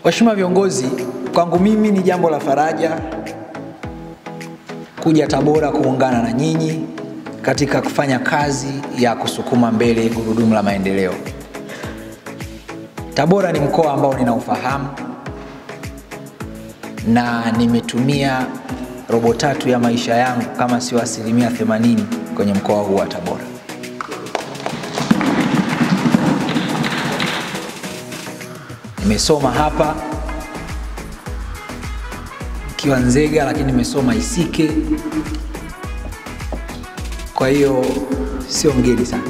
Waheshimiwa viongozi, kwangu mimi ni jambo la faraja kuja Tabora kuungana na nyinyi katika kufanya kazi ya kusukuma mbele gurudumu la maendeleo. Tabora ni mkoa ambao ninaufahamu na nimetumia robo tatu ya maisha yangu kama sio asilimia 80 kwenye mkoa huu wa Tabora. Nimesoma hapa nikiwa Nzega, lakini nimesoma Isike, kwa hiyo sio mgeni sana.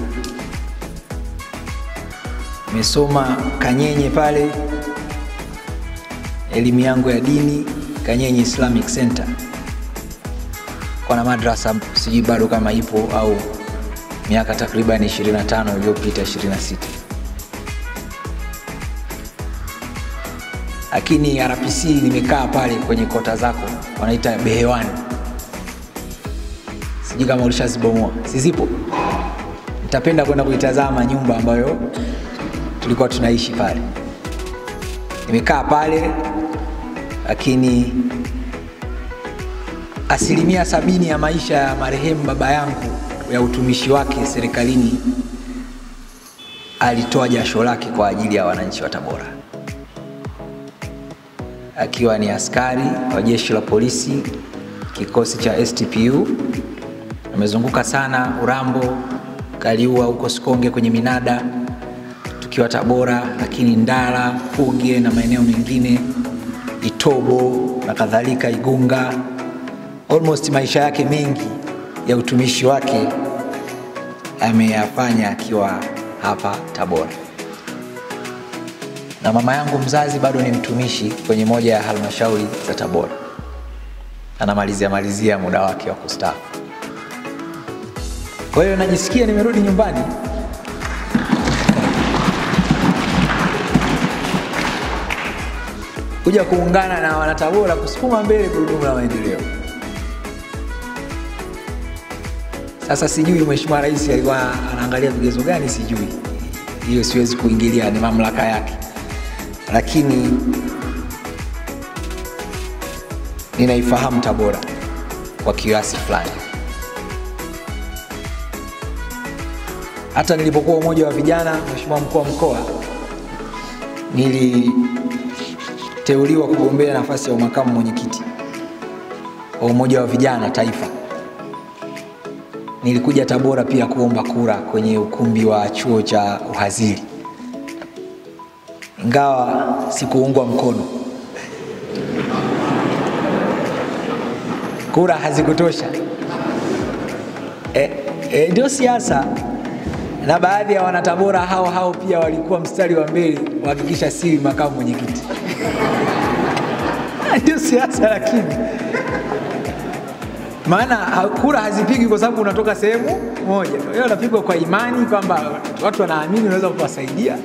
Nimesoma Kanyenye pale, elimu yangu ya dini Kanyenye Islamic Center, kwa na madrasa sijui bado kama ipo au miaka takriban 25 iliyopita 26. lakini RPC nimekaa pale kwenye kota zako wanaita behewani, sijui kama ulishazibomoa, sizipo. Nitapenda kwenda kuitazama nyumba ambayo tulikuwa tunaishi pale. Nimekaa pale, lakini asilimia sabini ya maisha ya marehemu baba yangu ya utumishi wake serikalini alitoa jasho lake kwa ajili ya wananchi wa Tabora akiwa ni askari wa jeshi la polisi kikosi cha STPU. Amezunguka sana Urambo, Kaliua huko Sikonge kwenye minada, tukiwa Tabora, lakini Ndala, Fuge na maeneo mengine, Itobo na kadhalika, Igunga. Almost maisha yake mengi ya utumishi wake ameyafanya akiwa hapa Tabora na mama yangu mzazi bado ni mtumishi kwenye moja ya halmashauri za Tabora, anamalizia malizia muda wake wa kustaafu. Kwa hiyo najisikia nimerudi nyumbani. kuja kuungana na wanatabora kusukuma mbele gurudumu la maendeleo. Sasa sijui Mheshimiwa Rais alikuwa anaangalia vigezo gani, sijui hiyo, siwezi kuingilia, ni mamlaka yake lakini ninaifahamu Tabora kwa kiasi fulani. Hata nilipokuwa umoja wa vijana, Mheshimiwa mkuu wa mkoa, niliteuliwa kugombea nafasi ya makamu mwenyekiti wa umoja wa vijana taifa. Nilikuja Tabora pia kuomba kura kwenye ukumbi wa chuo cha uhazili ingawa sikuungwa mkono, kura hazikutosha. E, e, ndio siasa, na baadhi ya wanatabora hao hao pia walikuwa mstari wa mbele kuhakikisha siri makamu mwenyekiti ndio siasa, lakini maana kura hazipigwi kwa sababu unatoka sehemu moja, hiyo unapigwa kwa imani kwamba watu wanaamini unaweza kuwasaidia.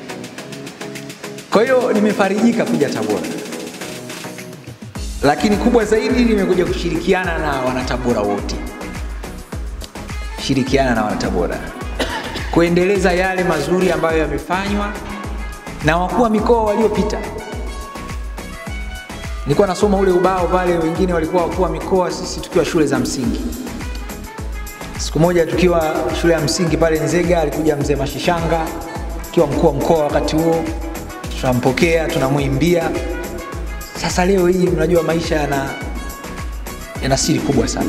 Kwa hiyo nimefarijika kuja Tabora, lakini kubwa zaidi nimekuja kushirikiana na wanatabora wote, shirikiana na wanatabora kuendeleza yale mazuri ambayo yamefanywa na wakuu wa mikoa waliopita. Nilikuwa nasoma ule ubao pale, wengine walikuwa wakuu wa mikoa, sisi tukiwa shule za msingi. Siku moja tukiwa shule ya msingi pale Nzega, alikuja mzee Mashishanga akiwa mkuu wa mkoa wakati huo tunampokea tunamwimbia. Sasa leo hii mnajua maisha yana yana siri kubwa sana.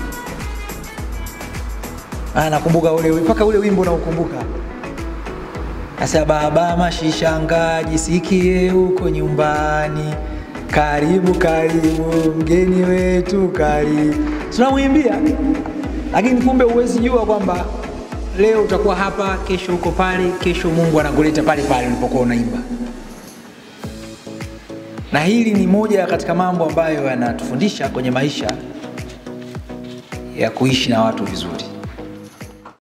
Ah, nakumbuka ule mpaka ule wimbo naukumbuka. Sasa baba Mashishanga, jisikie huko nyumbani, karibu karibu, mgeni wetu karibu. Tunamwimbia, lakini kumbe huwezi jua kwamba leo utakuwa hapa, kesho uko pale, kesho Mungu anakuleta pale pale ulipokuwa unaimba na hili ni moja katika mambo ambayo yanatufundisha kwenye maisha ya kuishi na watu vizuri.